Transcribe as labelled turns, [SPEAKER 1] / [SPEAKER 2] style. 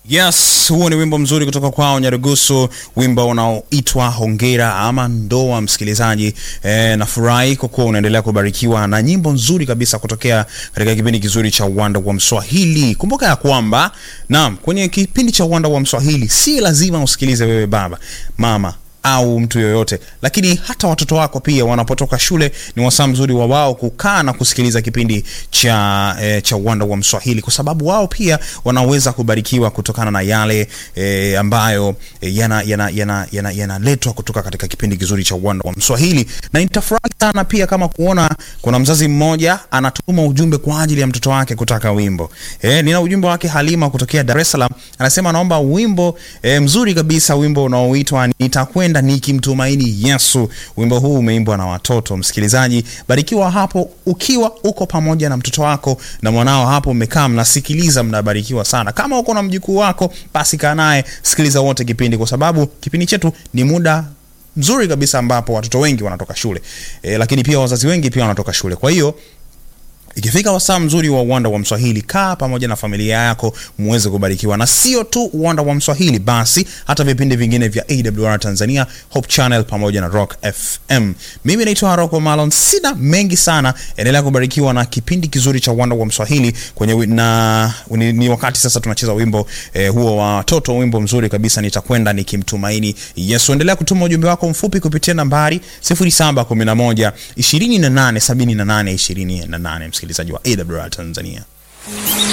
[SPEAKER 1] Yes, huo ni wimbo mzuri kutoka kwao Nyarugusu, wimbo unaoitwa Hongera ama Ndoa. Msikilizaji e, nafurahi kwa kuwa unaendelea kubarikiwa na nyimbo nzuri kabisa kutokea katika kipindi kizuri cha Uwanda wa Mswahili. Kumbuka ya kwamba naam, kwenye kipindi cha Uwanda wa Mswahili si lazima usikilize wewe baba, mama au mtu yoyote, lakini hata watoto wako pia wanapotoka shule ni wasaa mzuri wa wao kukaa na kusikiliza kipindi cha e, cha Uwanda wa Mswahili, kwa sababu wao pia wanaweza kubarikiwa kutokana na yale e, ambayo e, yanaletwa yana, yana, yana, yana kutoka katika kipindi kizuri cha Uwanda wa Mswahili. Na nitafurahi sana pia kama kuona kuna mzazi mmoja anatuma ujumbe kwa ajili ya mtoto wake kutaka wimbo e, nina ujumbe wake Halima kutokea Dar es Salaam, anasema anaomba wimbo e, mzuri kabisa, wimbo unaoitwa nitakwenda nikimtumaini Yesu. Wimbo huu umeimbwa na watoto. Msikilizaji, barikiwa hapo ukiwa uko pamoja na mtoto wako na mwanao hapo, mmekaa mnasikiliza, mnabarikiwa sana. Kama uko na mjukuu wako, basi kaa naye, sikiliza wote kipindi, kwa sababu kipindi chetu ni muda mzuri kabisa ambapo watoto wengi wanatoka shule e, lakini pia wazazi wengi pia wanatoka shule, kwa hiyo ikifika wasaa mzuri wa uwanda wa Mswahili, kaa pamoja na familia yako muweze kubarikiwa, na sio tu uwanda wa Mswahili, basi hata vipindi vingine vya AWR Tanzania, Hope Channel pamoja na Rock FM. Mimi naitwa Haroko Malon, sina mengi sana. Endelea kubarikiwa na kipindi kizuri cha uwanda wa Mswahili kwenye na ni, ni wakati sasa tunacheza wimbo eh, huo wa watoto, wimbo mzuri kabisa, nitakwenda nikimtumaini Yesu. Endelea kutuma ujumbe wako mfupi kupitia nambari 0711 28 78 28 msikilizaji wa AWR Tanzania.